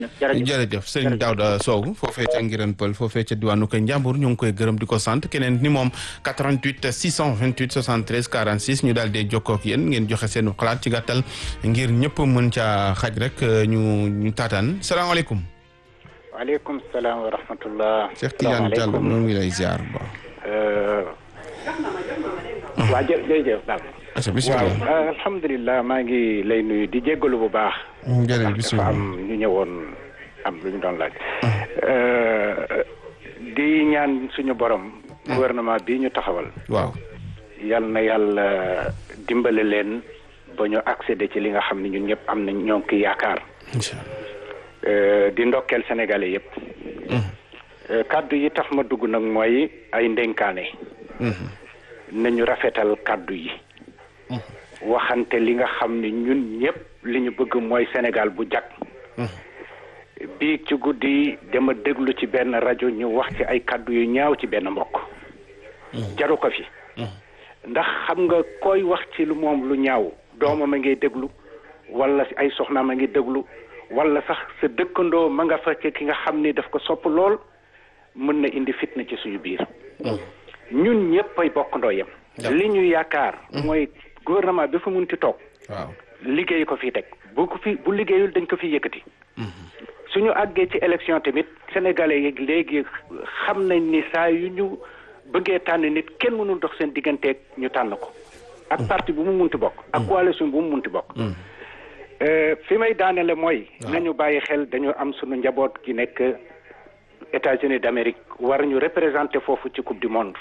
jërëjëf sëñ Daouda Sow foofee ca Ngiran Pël foofee ca diwaanu Kër Njàmbur ñu ngi koy gërëm di ko sant keneen ni moom 88 628 73 46 ñu daal di jokkoo ak yéen ngeen joxe seen xalaat ci gàttal ngir ñëpp mën caa xaj rek ñu ñu taataan salaamaaleykum. waaleykum salaam wa rahmatullah. Cheikh Tidiane Diallo ñu ngi lay ziar ba. waa jë jërëjëf daal. bisimilah waaw alhamdulilah maa ngi lay nuyu di jéggalu bu baax. jërëjëf bisimilah dafa am ñu ñëwoon am lu ñu doon laaj. di ñaan suñu borom. gouvernement bi ñu taxawal. waaw. yal na yàlla dimbale leen ba ñu accéder ci li nga xam ne ñun ñëpp am nañ ñoo ngi koy yaakaar. incha allah. di ndokkeel sénégalais yëpp. kaddu yi tax ma dugg nag mooy ay ndénkaane. nañu rafetal kaddu yi. waxante li nga xam ne ñun ñëpp li ñu bëgg mooy Sénégal bu jag. bii ci guddi dama déglu ci benn rajo ñu wax ci ay kaddu yu ñaaw ci benn mbokk. jaru ko fi. ndax xam nga koy wax ci lu moom lu ñaaw doomam a ngay déglu wala ay soxnaam a ngi déglu wala sax sa dëkkandoo ma nga fa ci ki nga xam ni daf ko sopp lool mën na indi fitna ci suñu biir. ñun ñëpp ay bokkandoo yem. li ñu yaakaar. mooy gouvernement bi fa munti toog. waaw liggéey ko fi teg bu ko fi bu liggéeyul dañ ko fi yëkkati. suñu àggee ci élection tamit sénégalais yi léegi xam nañ ni saa yu ñu bëggee tànn nit kenn mënul dox seen digganteeg ñu tànn ko. ak parti bu mu munti bokk. ak coalition bu mu munti bokk. fi may daanele mooy. nañu bàyyi xel dañu am suñu njaboot gi nekk États-Unis d'Amérique war ñu représenter foofu ci coupe du monde.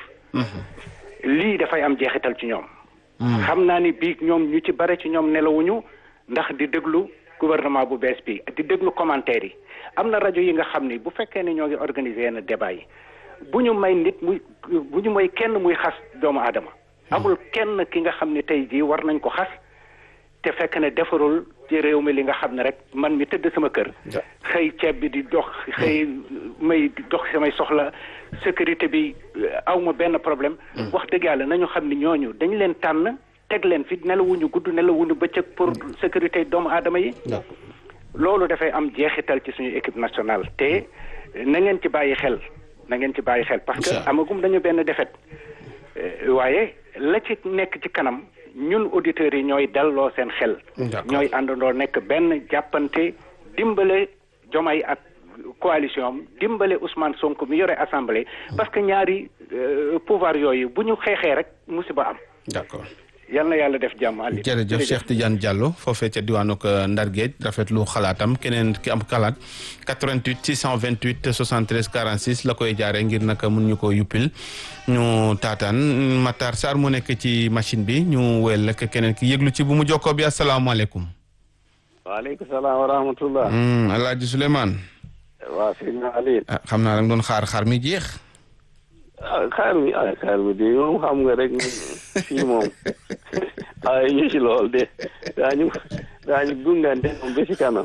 lii dafay am jeexital ci ñoom. xam naa ni bii ñoom ñu ci bare ci ñoom nelawuñu ndax di déglu gouvernement bu bees bi di déglu commentaire yi am na rajo yi nga xam ni bu fekkee ne ñoo ngi organiser yenn débat yi bu ñu may nit muy bu ñu may kenn muy xas doomu aadama. amul kenn ki nga xam ni tey jii war nañ ko xas te fekk ne defarul ci réew mi li nga xam ne rek man mi tëdd sama kër. xëy ceeb bi di dox xëy may dox samay soxla sécurité bi awma benn problème. wax dëgg yàlla nañu xam ni ñooñu dañ leen tànn teg leen fi nelawuñu gudd nelawuñu bëccëg pour sécurité doomu aadama yi. loolu dafay am jeexital ci suñu équipe nationale te na ngeen ci bàyyi xel na ngeen ci bàyyi xel. parce que amagum dañu benn défaite waaye la ci nekk ci kanam. ñun auditeurs yi ñooy delloo seen xel. ñooy àndandoo nekk benn jàppante dimbale Diomaye ak coalition am dimbale Ousmane Sonko mi yore assemblée. parce que ñaari pouvoir yooyu bu ñu xeexee rek musiba am. d'accord. yal na yàlla def jàmm Aliou. jërëjëf Cheikh Tidiane Diallo foofee ca diwaanu Ndar Géej rafetlu xalaatam keneen ki am xalaat 88 628 73 46 la koy jaaree ngir naka mun ñu ko yuppil ñu taataan Matar Sarr mu nekk ci machine bi ñu wéyal rek keneen ki yëglu ci bu mu jokkoo bi asalaamaaleykum. waaleykum salaam wa rahmatullah. El Hadj Souleymane. waaw sëñ Aliou. ah xam naa da nga doon xaar xaar mi jeex. ah xaar mi ah xaar mi de moom xam nga rek fii moom ah ñu ci lool de daañu daañu gungante moom ba ci kanam.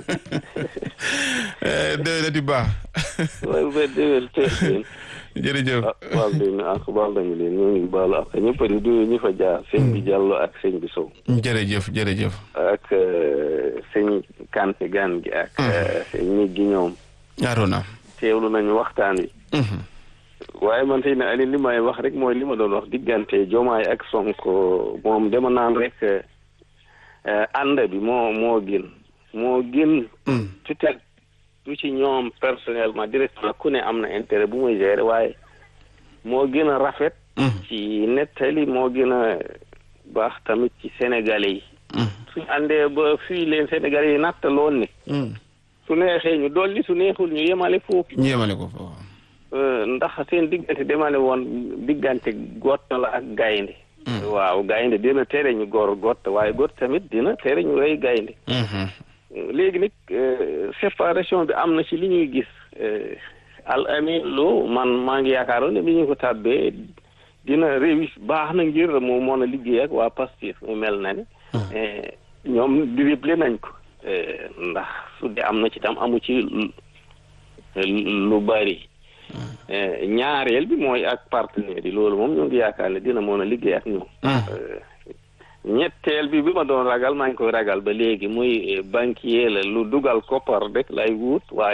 déwén di baax. waaye ba déwén teel jërëjëf. ah baal nañu ak baal nañu leen ñu ngi baalu ak ñëpp di nuyu ñu fa jaar sëñ bi Diallo ak sëñ bi Sow. jërëjëf jërëjëf. ak sëñ Kanté gan gi ak. sëñ nit gi ñoom. Arona. teewlu nañu waxtaan wi. waaye man tey ne Aliou li may wax rek mooy li ma doon wax diggante Diomaye ak Sonko moom dama naan rek ànd bi moo moo gën moo gën. peut-être du ci ñoom personnellement directement ku ne am na intérêt bu muy gérer waaye moo gën a rafet. ci nettali moo gën a baax tamit ci Sénégalais yi. suñu àndee ba fii leen Sénégalais yi nattaloon ni. su neexee ñu dolli su neexul ñu yemale foofu. ñu yemale ko foofu. ndax seen diggante demale woon diggante gott la ak gaynde waaw gaynde dina tere ñu góor gott waaye gott tamit dina tere ñu rey gaynde léegi nag séparation bi am na ci li ñuy gis al amin loo man maa ngi yaakaaroon ne bi ñu ko tàbbee dina réussir baax na ngir mu mën a liggéey ak waa Pastef mu mel na ne ñoom dribblé nañ ko ndax su dee am na ci tam amu ci lu bari ñaareel bi mooy ak partenaires yi loolu moom ñoo ngi yaakaar ne dina mën a liggéey ak ñoom ñetteel bi bi ma doon ragal maa ngi koy ragal ba léegi muy banquier la lu dugal koppar rek lay wut waaye